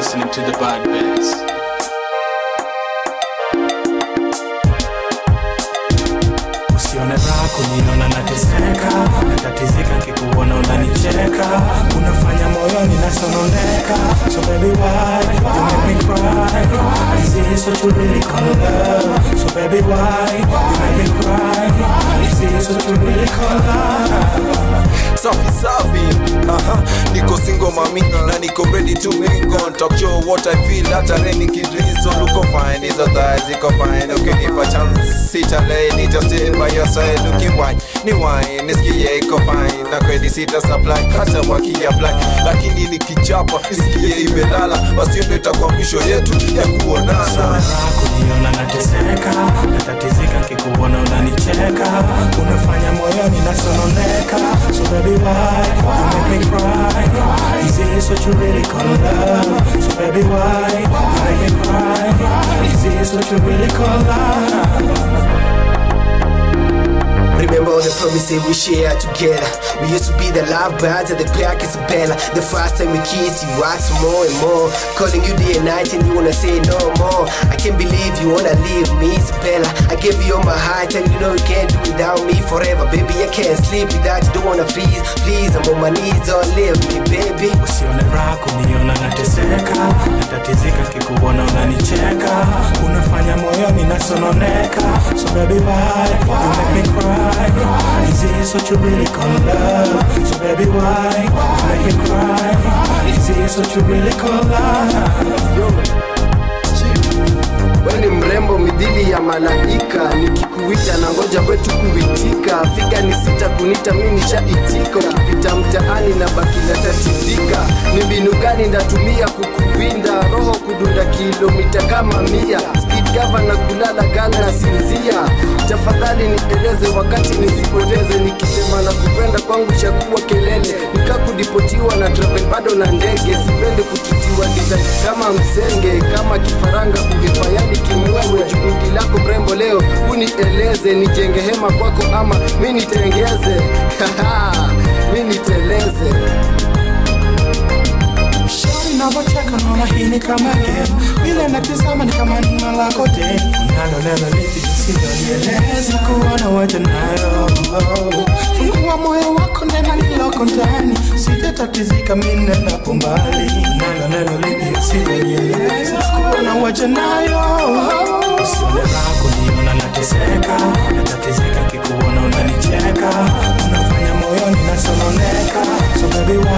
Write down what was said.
listening to the bad bass. usione raha kuniona nateseka natatizika nkikuona unanicheka unafanya moyoni nasononeka so baby why you make me cry is this what you really call love so baby why you make me cry is this what you really call love safi safi aha niko single mami na niko ready to mingle talk show what i feel hata reni kidrizo luko fine hizo thighs ziko fine ukinipa chance sitalei nita stay by your side looking wine ni wine nisikie iko fine na kweli sita supply hata wakiapply lakini nikichapa nisikie imelala basi ndio itakuwa mwisho yetu ya kuonana Raha kuniona nateseka natatizika nkikuona unanicheka unafanya moyoni nasononeka so baby why you make me cry is this what you really call love so baby why you make me cry is this what you really call love Remember all the promises we share together. We used to be the love birds and the crack is Bella. The first time we kissed, you asked for more and more. Calling you day and night and you wanna say no more. I can't believe you wanna leave me, Isabella. I gave you all my heart and you know you can't do without me forever. Baby, I can't sleep without you, don't wanna freeze. Please, I'm on my knees, don't leave me, baby. usione raha kuniona nateseka natatizika nkikuona unanicheka unafanya moyoni nasononeka so baby why you make me cry is this what you really call love so baby why you make me cry is this what you really call love We ni mrembo midhili ya malaika, nikikuita na ngoja kwetu kuitika. Figa ni sita kunita, mi nishaitika. Ukipita mtaani na baki natatizika. Ni mbinu gani ndatumia kukuwinda? Roho kudunda kilomita kama mia. Speed governor kulala gala na sinzia. Tafadhali nieleze wakati nisipoteze, nikisema na kupenda kwangu chakuwa kelele. Nikakudipotiwa na travel bado na ndege, sipendi kututiwa design kama msenge, kama kifaranga kuhepa yani kimwewe. Juhudi lako mrembo leo unieleze, nijenge hema kwako ama mi nitengeze Haha, mi niteleze Shauri navyocheka naona hii ni kama game vile natizama ni kama nina lako de nalo neno lipi lisilolieleza kuona wote nayo fungua moyo wako nena liloko ndani sitatatizika mi nendapo mbali nalo neno lipi lisilolieleza kuona wote nayo usione raha kuniona nateseka natatizika kikuona unanicheka unafanya moyoni nasononeka so baby why